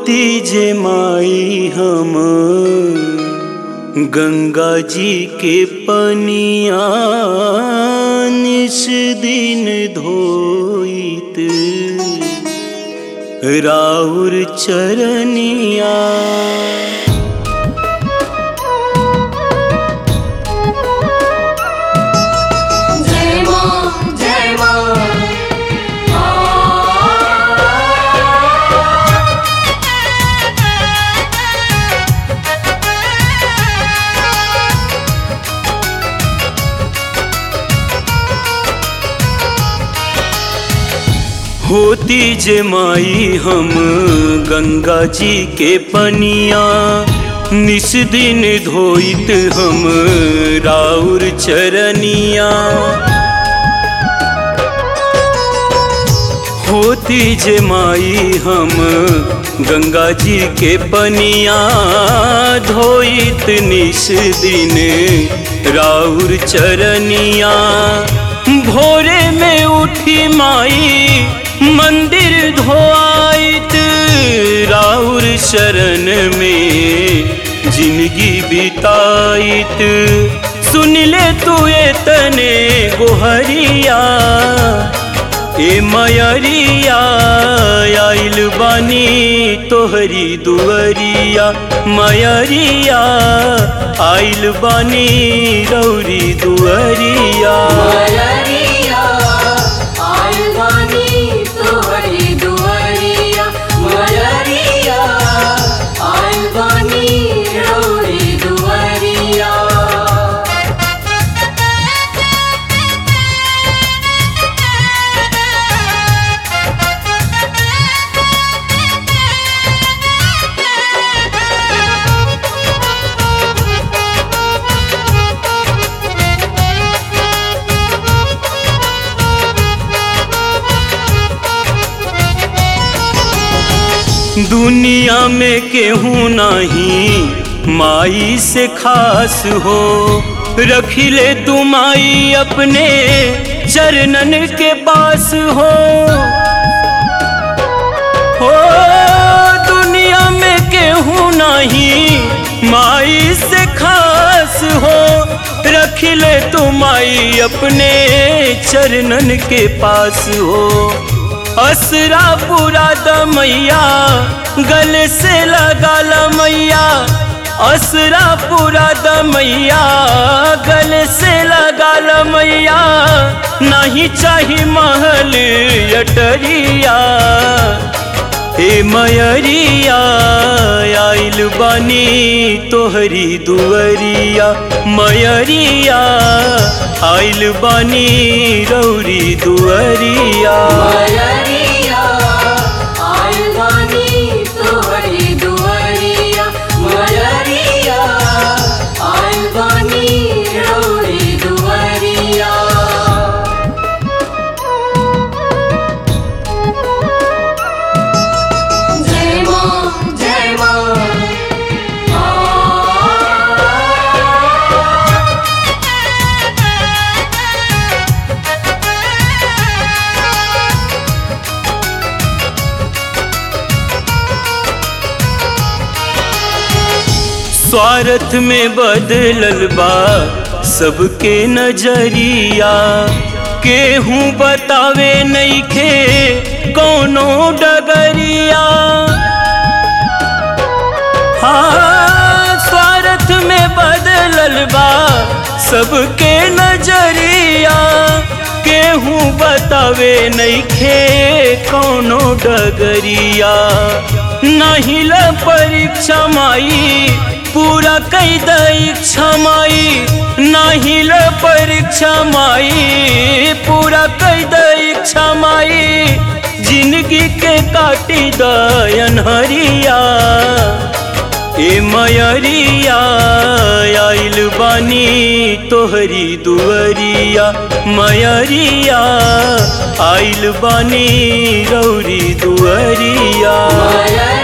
होती जे माई हम गंगा जी के पनिया निस दिन धोइत राउर चरनिया जय मां जय मां होती जे माई हम गंगा जी के पनिया निस दिन धोइत हम राउर चरनिया होती जे माई हम गंगा जी के पनिया धोइत निस दिन राउर चरनिया भोरे में उठी माई मंदिर धोआइत राउर शरण में जिंदगी बिताइत सुन ले तू ये तने गोहरिया ए मयरिया आइल बानी तोहरी दुअरिया मयरिया आइल बानी रौरी दुअरिया मयरिया आलवानी तोहरी दुआरिया मयरिया आलवानी रोरी दुआरिया दुनिया में केहू नहीं माई से खास हो रखिले तू माई अपने चरणन के पास हो हो दुनिया में केहू नहीं माई से खास हो रखिले तू माई अपने चरणन के पास हो असरा पूरा दमैया गले से लगा मैया असरा पूरा दमैया गले से लगा मैया नहीं चाही महल अटरिया हे मयरिया आइल बानी तोहरी दुअरिया मयरिया आइल बानी रौरी दुअरिया मयरिया आलवानी तोहरी दुआरिया मयरिया आलवानी रोरी दुआरिया जय मां जय मां स्वार्थ में बदलल बा सबके नजरिया केहू बतावे नइखे कौनो डगरिया हाँ स्वार्थ में बदलल बा सबके नजरिया केहू बतावे नइखे कौनो डगरिया नहीं ल परीक्षा माई पूरा कई दीक्षा माई नहीं ल परीक्षा माई पूरा कई दीक्षा माई जिंदगी के काटी दयन हरिया ए मयरिया आइल बानी तोहरी दुअरिया मयरिया आइल बानी रौरी दुअरिया मयरिया